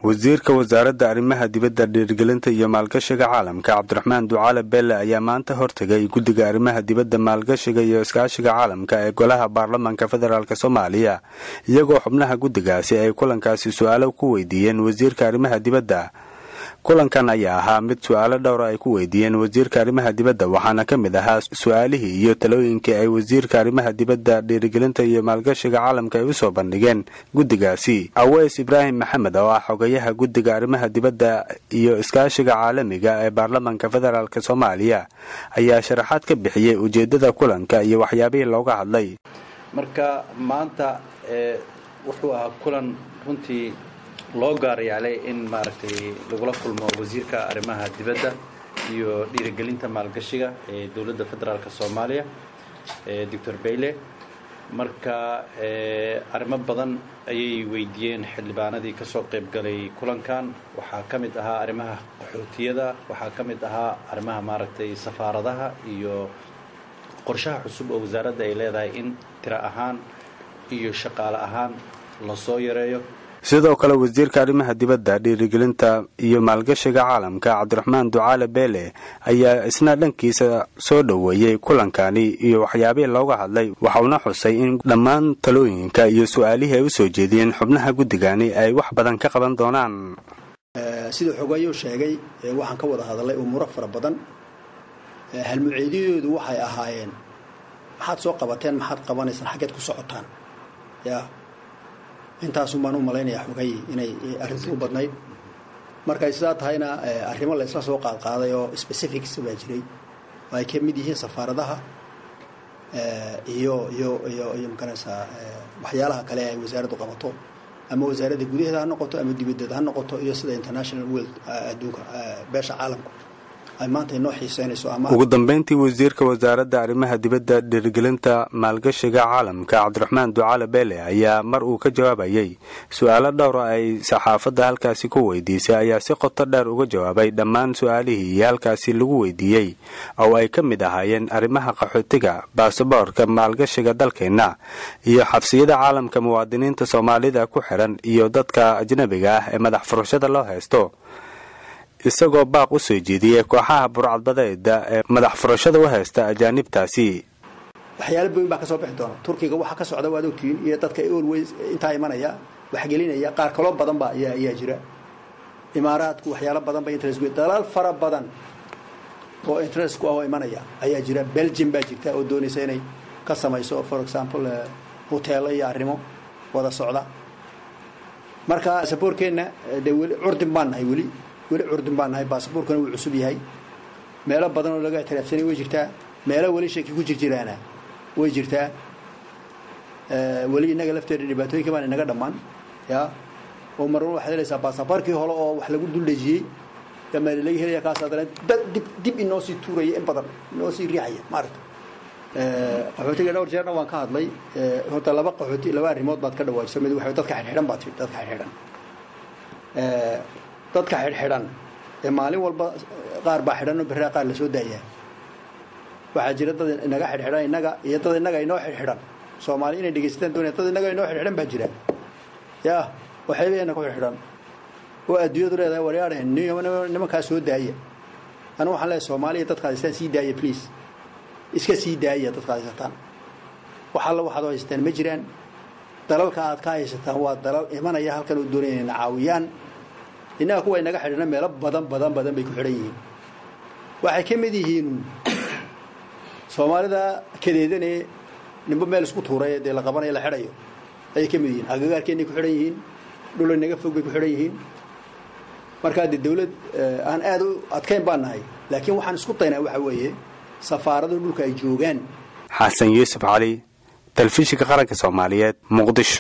wasiirka wasaaradda arrimaha dibadda dhiirgelinta iyo maalgashiga caalamka cabdiraxmaan ducaale beelle ayaa maanta hortegay guddiga arrimaha dibadda maalgashiga iyo iskaashiga caalamka ee golaha baarlamaanka federaalk soomaaliya iyagoo xubnaha guddigaasi ay kulankaasi su-aalo ku weydiiyeen wasiirka arrimaha dibadda kulankan ayaa ahaa mid su-aalo dhowra ay ku weydiiyeen wasiirka arrimaha dibadda waxaana ka mid ahaa su-aalihii iyo talooyinkii ay wasiirka arrimaha dibadda dhiirigelinta iyo maalgashiga caalamka ay usoo bandhigeen guddigaasi aweys ibraahim maxamed oo ah xogayaha guddiga arrimaha dibadda iyo iskaashiga caalamiga ee baarlamaanka federaalk soomaaliya ayaa sharaxaad ka bixiyey ujeedada kulanka iyo waxyaabihii looga hadlay marka maanta wuxuu ahaa kulan runtii loo gaarayaalay in maaragtay lagula kulmo wasiirka arrimaha dibadda iyo dhiirigelinta maalgashiga ee dowladda federaalk soomaaliya doctor bayle marka arrimo badan ayay weydiiyeen xildhibaanadii ka soo qayb galay kulankan waxaa ka mid ahaa arrimaha qaxootiyada waxaa ka mid ahaa arrimaha maaragtay safaaradaha iyo qorshaha cusub oo wasaaradda ay leedahay in tiro ahaan iyo shaqaale ahaan lasoo yareeyo sidoo kale wasiirka arrimaha dibadda dhiirigelinta iyo maalgashiga caalamka cabdiraxmaan ducaale beele ayaa isna dhankiisa soo dhoweeyey kulankani iyo waxyaabihii looga hadlay waxauna xusay in dhammaan talooyinka iyo su-aalihii ay usoo jeediyeen xubnaha guddigani ay wax badan ka qaban doonaan siduu xogayo sheegay waxaan ka wada hadalay umuuro fara badan halmuceediyadoodu waxay ahaayeen maxaad soo qabateen maxaad qabanaysaan xaggeed ku socotaan ya intaasun baan u malaynayaa xogay inay arrintii u badnayd markay sidaa tahayna arrimo la isla soo qaadqaaday oo specifics baa jiray oo ay ka mid yihiin safaaradaha iyo iyo iyo iyo maganaysaa waxyaalaha kale ay wasaaraddu qabato ama wasaaradda gudaheeda ha noqoto ama dibaddeeda ha noqoto iyo sida international world adduunka beesha caalamku ay maanta inoo xiiseynayso ama ugu dambeyntii wasiirka wasaaradda arrimaha dibadda dhiirigelinta maalgashiga caalamka cabdiraxmaan ducaale beele ayaa mar uu ka jawaabayey su-aalo dhowra ay saxaafadda halkaasi ku weydiisay ayaa si qoto dheer uga jawaabay dhammaan su-aalihii iyo halkaasi lagu weydiiyey oo ay ka mid ahaayeen arrimaha qaxootiga baasaboorka maalgashiga dalkeenna iyo xabsiyada caalamka muwaadiniinta soomaalida ku xiran iyo dadka ajnabiga ah ee madax furashada loo haysto isagoo baaq u soo jeediyey kooxaha burcadbadeeda ee madax furashada u haysta ajaanibtaasi waxyaala boyn baa ka soo bixi doona turkiga waxa ka socda waad ogtihiin iyo dadka always intaa imanaya waxgelinaya qaar kaloo badan ba ayaa jira imaaraadku waxyaalo badan ba interest dalaal fara badan oo interest ku ah oo imanaya ayaa jira belgium baa jirta oo doonaysa inay ka samayso for example hoteelo iyo arrimo wada socda marka saboorkeenna dee weli curdin baan nahay weli weli curdun baan nahay baasaboorkuna wuu cusub yahay meelo badan oo laga ictiraafsanay way jirtaa meelo weli shaki ku jir jiraana way jirtaa weli innaga lafteeda dhibaatooyinka baan inaga dhammaan ya oo marna waxaad helaysaa baasaboorkii hole oo wax lagu duldhejiyey damaali laga helaya kaas haddana dib dib inoo sii tuuraya in badan inoo sii riixaya maaragta qaxootiga dhowr jeerna waan ka hadlay horta laba qaxooti laba arrimood baad ka dhawaajisa mid waxa dadka xidhxidhan baad tidhi dadka xidhxidhan dadka xidhxidhan ee maalin walba qaar baa xidhan oo berraa qaar lasoo daayaa waxaa jira dad inaga xidhxidhan innaga iyo dad innaga inoo xidhxidhan soomaali inay dhegaysataan doonaya dad innaga inoo xidhxidhan baa jira yaa waxaybayana ku xidhxidhan oo adduunyadu leedahay waryaadheen nimankaa soo daaya anu waxaan leeyahay soomaaliya dadka haystaan sii daaya please iska sii daaya dadka haysataan wax alla waxaad oo haysataan ma jiraan dalalka aad ka haysataan waa dalal imanaya halkan oo doonaya inayna caawiyaan innaga kuwa inaga xidhana meelo badan badan badan bay ku xidhan yihiin waxay ka mid yihiin soomaalida kadeedane nimbo meel isku tuuray dee la qabanayo la xidhayo ayay ka mid yihiin agagaarkeennay ku xidhan yihiin dhul inaga fog bay ku xidhan yihiin markaa dee dawlad aan aad u adkayn baan nahay laakiin waxaan isku daynaa waxa weeye safaaradu dhulka ay joogaan xasan yuusuf cali telefishinka qaranka soomaaliyeed muqdisho